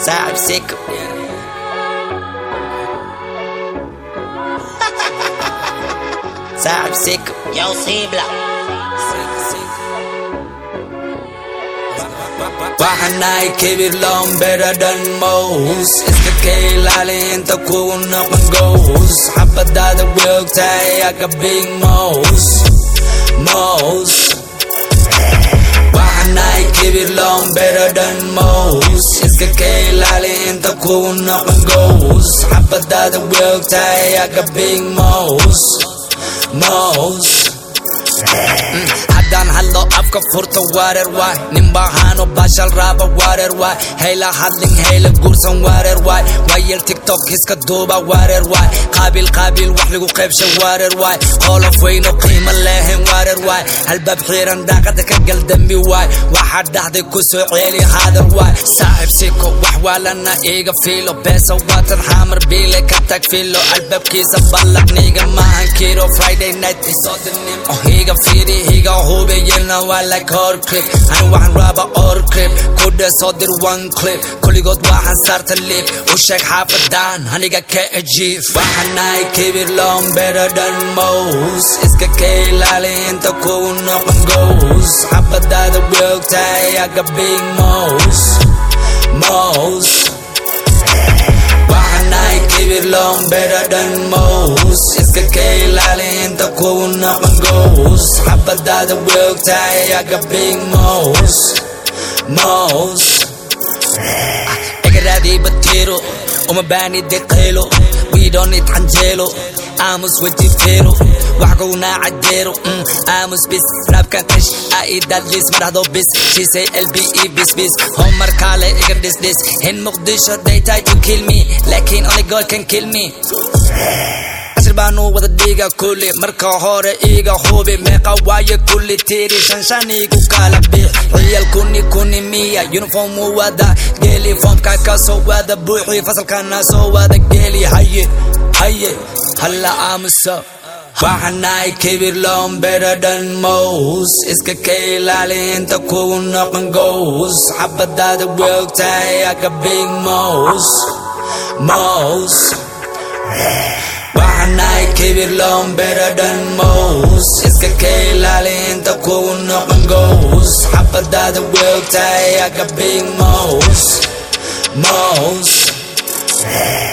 صاحب سكة صاحب سكة Yo, Cibla. waxaan nahay kibir loon better than most iska ka ilaali inta kugu noqon gows xabadaada weogtahay aga big mos mos waxaan nahay kibir loon better than most iska ka ilaali inta kugu noqon gows xabadaada weogtahay aga big mos mos haddaan hadlo afka furta wareer waay nin bahaano bashal raaba wareer waay hayla hadlin hayla guursan wareer waay waayel tiktok iska duuba wareer waay qaabil qaabil wax lagu qaybsha wareer waay qolof weyno qiimo leehen wareer waay halbaab xiiran daaqada ka gal dembi waay waxaa dhahday ku soo ceeli haadar waay saaxib siko wax waalana iiga fiilo beesa waatan xaamar biile ka tag filo albaabkiisa ballaqniga maahan kiro friday night isoodirnim oh higa fiiri higa hube yelna waa like hor clip ani waxaan raaba or clip kudha soo dir one clip kulligood waxaan saarta lip u sheeg xaafadan aniga ka ajiif waxaan nahay kibir loon better than most iska ka ilaali inta kugu noqon gows xabadaada weogtahay aga big mos mos waxaan nahay kibir loon better than most iska ka ilaali inta kugu noqon gows xabadaada weogtahay aga big mos mos igaraadii batiro uma baani deqeelo we don't need canjeelo aamus wajifeero wax kugunaa cajeero mm, aamus bis raabkan qish aidadlis ma dhahdo bis shisay lbe bis bis homar kaale iga dhisdhis in muqdisho they try to kill me laakiin only god can kill me cashir baanu wada dhiiga kulli marka hore iiga hubi meeqa waaye kulli tiri shanshanigu kala bix ciyal kuni kuni miya uniform u wada geli foomka ka soo wada buuxi fasalkana soo wada geli haye haye halla aamusa waxaan nahay kibir loon better than most iska ka ilaali inta kugu noqon gows xabadaada weogtahay aga big mos mos waxaan nahay kibir loon better than most iska ka ilaali inta kugu noqon gows xabadaada weogtahay aga big mos mos